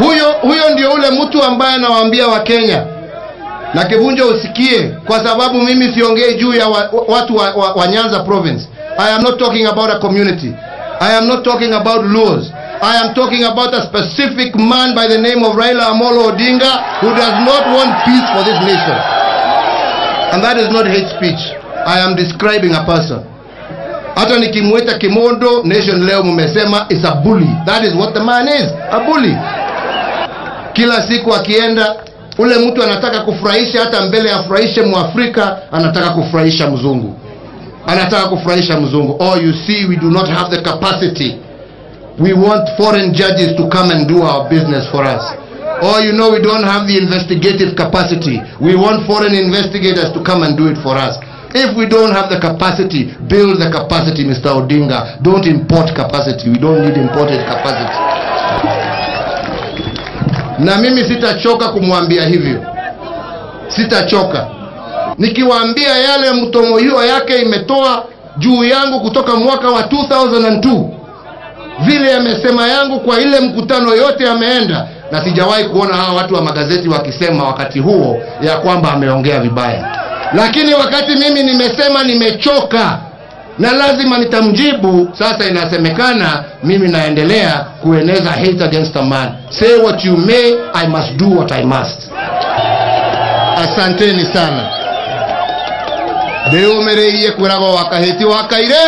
Huyo, huyo ndio ule mtu ambaye anawaambia Wakenya na Kivunjo usikie, kwa sababu mimi siongei juu ya wa, watu wa, wa, wa Nyanza province. I am not talking about a community. I am not talking about laws. I am talking about a specific man by the name of Raila Amolo Odinga who does not want peace for this nation. And that is not hate speech. I am describing a person. Hata nikimwita Kimondo, Nation leo mumesema is a bully. That is what the man is, a bully. Kila siku akienda ule mtu anataka kufurahisha, hata mbele afurahishe Mwafrika, anataka kufurahisha mzungu, anataka kufurahisha mzungu. Oh, you see we do not have the capacity. We want foreign judges to come and do our business for us. Oh, you know we don't have the investigative capacity. We want foreign investigators to come and do it for us. If we don't have the capacity, build the capacity, Mr. Odinga. Don't import capacity. We don't need imported capacity. Na mimi sitachoka kumwambia hivyo, sitachoka nikiwaambia yale mtomo hiyo yake imetoa juu yangu kutoka mwaka wa 2002 vile yamesema yangu kwa ile mkutano yote yameenda, na sijawahi kuona hawa watu wa magazeti wakisema wakati huo ya kwamba ameongea vibaya. Lakini wakati mimi nimesema nimechoka na lazima nitamjibu, sasa inasemekana mimi naendelea kueneza hate against a man. Say what you may, I must do what I must. Asanteni sana. ndĩyũmĩrĩirie kwĩragwo wakahĩti wakaire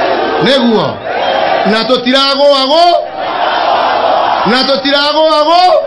nĩguo na tũtiragũagũ na tũtiragũagũ